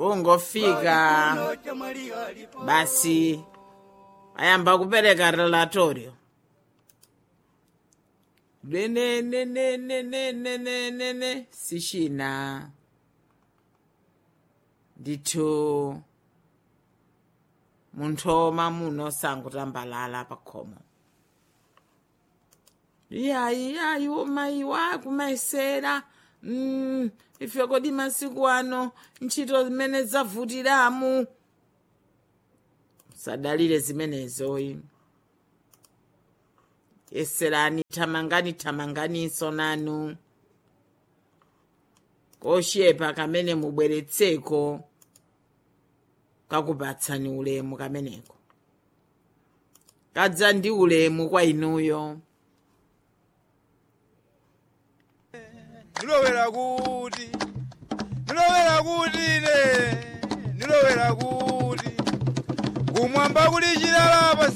kungofika basi ayamba kupereka relatorio lwenenenenenenenene sishina ndithu munthoma muno sangutambalala pakhomo iyayi iyayi womayiwa kumayesera mm, ife kodi masiku ano ntchito zimene zavutiramu sadalire zimenezoyi yeserani thamangani thamanganiso nanu koshepa kamene mubweretseko kakupatsani ulemu kameneko kadza ndi ulemu kwa inuyo ndilowera kuti ndilowera kuti ine ndilowera kuti kumwamba kuli chilala